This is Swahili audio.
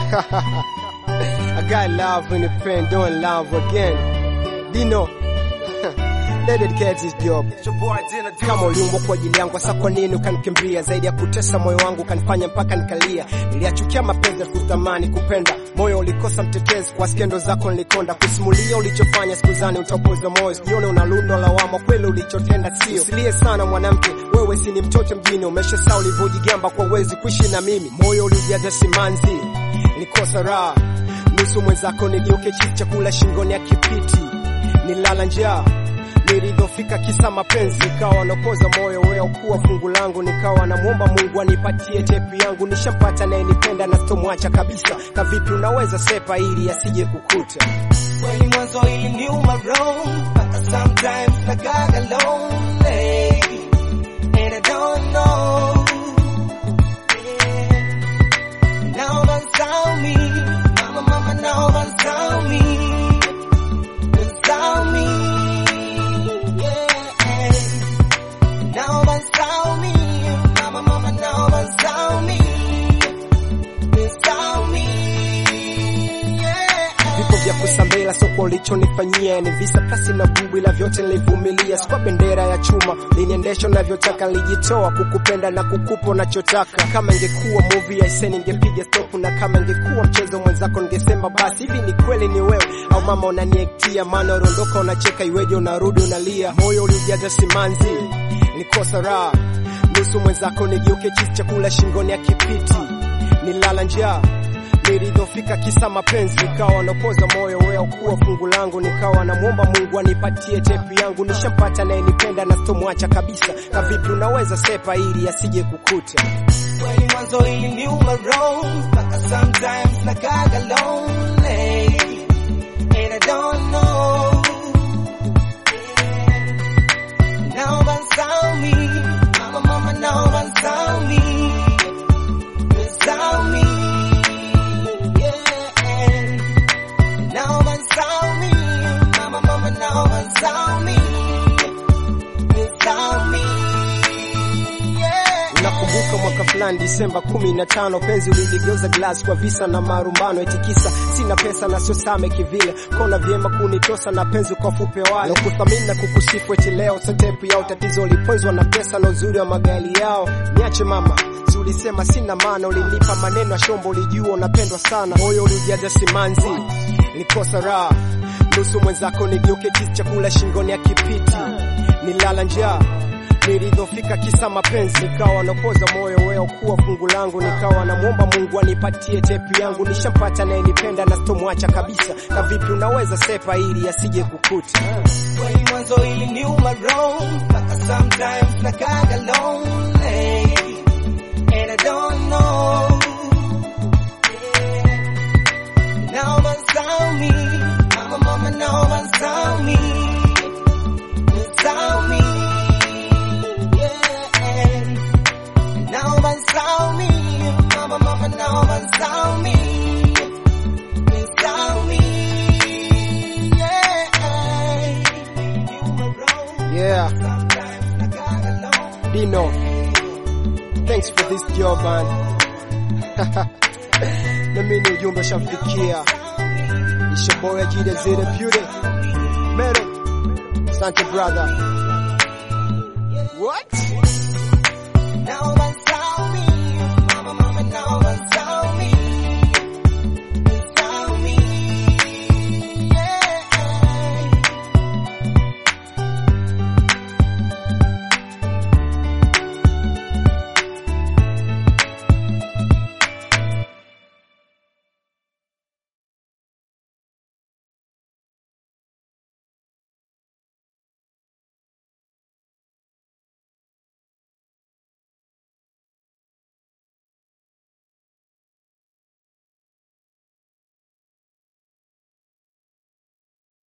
I got love in the pen, doing love again. Dino, let it get this job. Kama uliumbwa kwa ajili yangu, sasa kwa nini ukanikimbia? Zaidi ya kutesa moyo wangu ukanifanya mpaka nikalia. Niliachukia mapenzi kutamani kupenda, moyo ulikosa mtetezi, kwa skendo zako nilikonda. Kusimulia ulichofanya sikuzani utapoza moyo, sijione unalundo lawama, kweli ulichotenda sio. Usilie sana mwanamke, wewe si ni mtoto mjini, umeshasaa ulivyojigamba kwa uwezi kuishi na mimi. Moyo ulijaza simanzi, nilikosa raha, nusu mwenzako nigeuke chifu, chakula shingoni ya kipiti, nilala njaa nilidhofika kisa mapenzi, nikawa napoza moyo wewe ukuwa fungu langu, nikawa namwomba Mungu anipatie tepi yangu, nishampata naye nipenda na sitomwacha kabisa. Kavipi unaweza sepa ili asije kukuta? Kweli mwanzo iliniuma roho, mpaka sometimes nakaga lonely and I don't know. Yeah. Naomba nisamehe, mama, mama, naomba nisamehe, nisamehe, yeah. Naomba nisamehe, mama, mama, naomba nisamehe, nisamehe, yeah. Viko vya kusambela soko ulichonifanyia ni visa pasi na bubu, ila vyote nilivumilia. Sikwa bendera ya chuma liniendesha navyotaka, nilijitoa kukupenda na kukupa unachotaka. Kama ingekuwa movie aise, ningepiga stop, na kama ingekuwa mchezo mwenzako ningesema basi. Hivi ni kweli ni wewe au mama unaniektia? Maana unaondoka unacheka, iweje unarudi unalia? Moyo ulijaza simanzi, nikosa raha, nusu mwenzako nigeuke chifu, chakula shingoni ya kipiti, nilala njaa nilidhofika kisa mapenzi, nikawa napoza moyo wewe ukuwa fungu langu, nikawa namwomba Mungu anipatie tepi yangu, nishampata naye nipenda na sitomwacha kabisa. Kavipi unaweza sepa ili asije kukuta? Kweli mwanzo iliniuma roho, mpaka sometimes nakaga lonely and I don't know. Naomba nisamehe, mama, mama, naomba nisamehe, nisamehe, yeah. Naomba nisamehe, mama, mama, naomba nisamehe, nisamehe, yeah. Unakumbuka mwaka fulani Disemba kumi na tano, penzi uliligeuza glasi kwa visa na marumbano, eti kisa sina pesa na sio same kivile, kona vyema kunitosa na penzi kwa fupe wale kuthamini na kukusifu, eti leo sotepu yao tatizo uliponzwa na pesa na uzuri wa magari yao. Niache mama, si ulisema sina maana, ulinipa maneno ya shombo, ulijua unapendwa sana, moyo ulijaza simanzi, nilikosa raha, nusu mwenzako nigeuke kisu, chakula shingoni ya kipiti, nilala njaa nilidhofika kisa mapenzi, nikawa napoza moyo wewe ukuwa fungu langu, nikawa namwomba Mungu anipatie tepi yangu, nishampata naye nipenda na sitomwacha kabisa. Kavipi unaweza sepa ili asije kukuta? Kweli mwanzo iliniuma roho, mpaka sometimes nakaga lonely and I don't know. Naomba nisamehe, mama, mama, naomba nisamehe, nisamehe, yeah. Naomba nisamehe, mama, mama, naomba nisamehe, nisamehe, yeah. Iliniuma roho, Yeah, sometimes nakaga lonely. Dino, thanks for this job man. na mimi ni ujumbe ushamfikia. It's your boy Ajida Zeta Beauty. Metal. Asante brother. What? Naomba